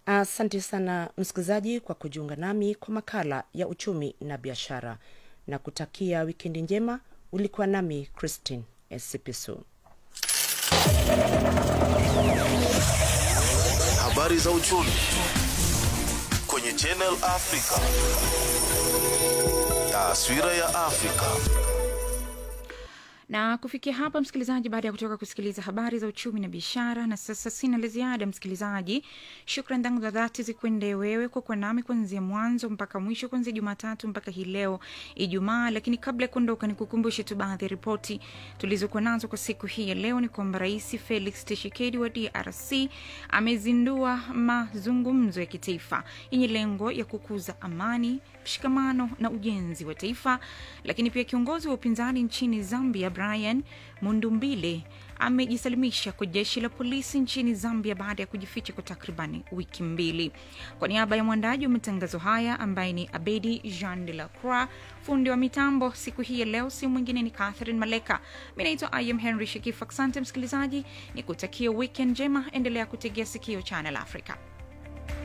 Asante sana msikilizaji kwa kujiunga nami kwa makala ya uchumi na biashara na kutakia wikendi njema. Ulikuwa nami Christine Esipisu. Habari za uchumi kwenye Channel Africa. Taswira ya Afrika. na kufikia hapa msikilizaji baada ya kutoka kusikiliza habari za uchumi na biashara na sasa sina la ziada msikilizaji shukran zangu za dhati zikwende wewe kwa kuwa nami kuanzia mwanzo mpaka mwisho kuanzia jumatatu mpaka hii leo ijumaa lakini kabla ya kuondoka nikukumbushe tu baadhi ya ripoti tulizokuwa nazo kwa siku hii ya leo ni kwamba rais felix tshisekedi wa drc amezindua mazungumzo ya kitaifa yenye lengo ya kukuza amani mshikamano na ujenzi wa taifa lakini pia kiongozi wa upinzani nchini zambia brian mundumbile amejisalimisha kwa jeshi la polisi nchini zambia baada ya kujificha kwa takribani wiki mbili kwa niaba ya mwandaji wa matangazo haya ambaye ni abedi jean de la croix fundi wa mitambo siku hii ya leo si mwingine ni catherine maleka mi naitwa im henry shekif asante msikilizaji ni kutakia weekend njema endelea kutegea sikio channel africa